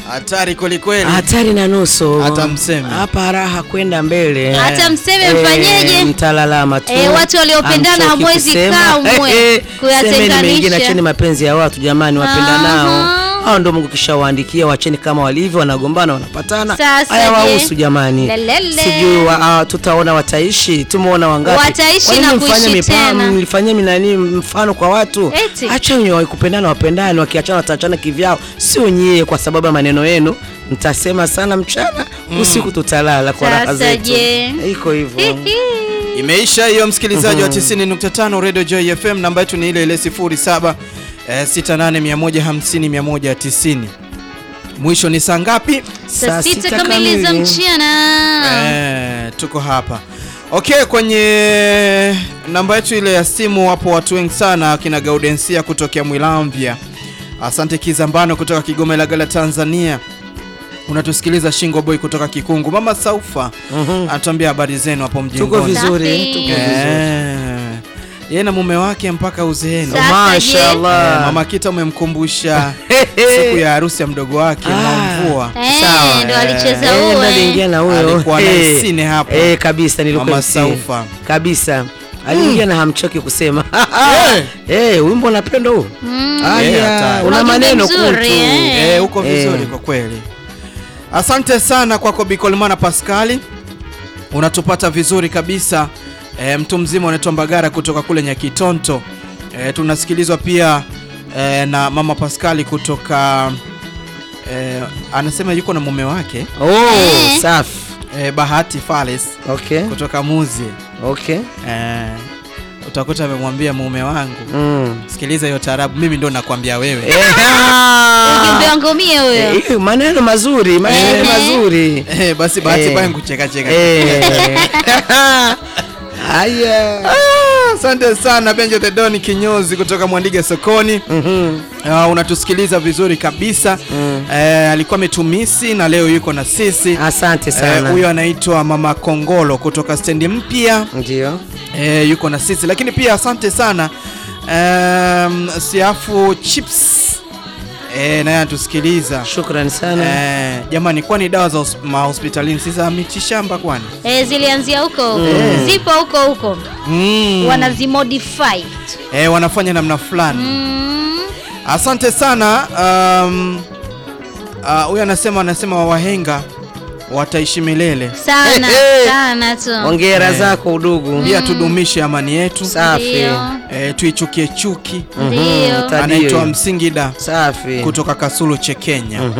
Hatari kwelikweli. hatari na nusu. Hata mseme. hapa raha kwenda mbele. Hata mseme Eh, mfanyeje? mtalalama tu. Eh, watu waliopendana Hamchoki hamwezi kusema. kamwe Eh, eh, kuyatenganisha. semeni mengine, acheni mapenzi ya watu jamani, wapenda Aha. nao hao ndio Mungu kishawaandikia, wacheni kama walivyo, wanagombana wanapatana, Sasa haya je? wahusu jamani. Lelele. Sijui wa, ah, tutaona wataishi, tumeona wangapi Wataishi Kwa nini na mfanye kuishi mipa- tena? mlifanyia minani mfano kwa watu Eti. acha wenye wakupendana wapendane, wakiachana wataachana kivyao, sio nyie, kwa sababu ya maneno yenu mtasema sana mchana, usiku tutalala kwa raha Sasa zetu. je? Iko hivyo. Imeisha hiyo msikilizaji wa 90.5 Radio Joy FM, namba yetu ni ile ile 07 eh, 68150190. Mwisho ni saa ngapi? Saa sita kamili za mchana. Eh, tuko hapa okay. Kwenye namba yetu ile ya simu wapo watu wengi sana, akina Gaudensia kutokea Mwilamvya, asante Kizambano kutoka Kigoma Ilagala Tanzania, unatusikiliza Shingo Boy kutoka Kikungu, mama Saufa anatuambia habari zenu hapo Tuko mjengoni. vizuri, Safi. tuko vizuri. Eh, yeye na mume wake mpaka uzeeni. Sasa je? Mashaallah. Eh, mama Kita umemkumbusha Hehe. siku ya harusi ya mdogo wake Ah. Mwamvua. Eh, Sawa, ndo eh. alicheza Eh, huo, ndo eh. aliingia na huyo. Alikuwa na Eh, sine hapo. Eh, kabisa nilikuwa Mama MC. Saufa. Kabisa. Aliingia na hamchoki kusema. Eh. Eh, wimbo unapenda huu? Mm. Eh, Aya, hatari. una Ujumbe maneno mzuri, kutu. eh. Eh, uko vizuri Eh. kwa kweli. Asante sana kwako Bikolmana Pascali, unatupata vizuri kabisa. E, mtu mzima unaitwa Mbagara kutoka kule Nyakitonto. E, tunasikilizwa pia e, na mama Pascali kutoka e, anasema yuko na mume wake Oh, Eh. safi. e, Bahati Fales Okay. kutoka Muzi. Okay. E, utakuta amemwambia mume wangu, Mm. sikiliza hiyo taarabu, mimi ndo nakwambia wewe. Eh, ah. Ujumbe wangu mie huyo. Eh, hiyo maneno mazuri, maneno Eh. mazuri. Eh, basi Bahati Eh. baya kucheka cheka. Eh. Aya. Ah, Asante sana Benjo the Don kinyozi kutoka Mwandige sokoni. Mhm. Uh, unatusikiliza vizuri kabisa Mm. eh, alikuwa ametumisi na leo yuko na sisi Asante Eh, sana. huyo anaitwa Mama Kongolo kutoka stendi mpya Ndio. eh, yuko na sisi lakini pia asante sana um, Siafu Chips eh, naye anatusikiliza Shukrani sana. eh, jamani kwani dawa za hos- mahospitalini si za mitishamba kwani Eh, zilianzia huko huko. Zipo huko huko. mm. Wanazimodify. eh, wanafanya namna fulani Mm. Asante sana. Um, uh, huyu anasema anasema wahenga wataishi milele. Sana, Eh, eh. sana tu. Hongera Eh. zako udugu. Pia tudumishe amani yetu, Safi. Ndio. eh, tuichukie chuki. Ndio. Tadio. Anaitwa Msingida Safi. kutoka Kasulu Chekenya.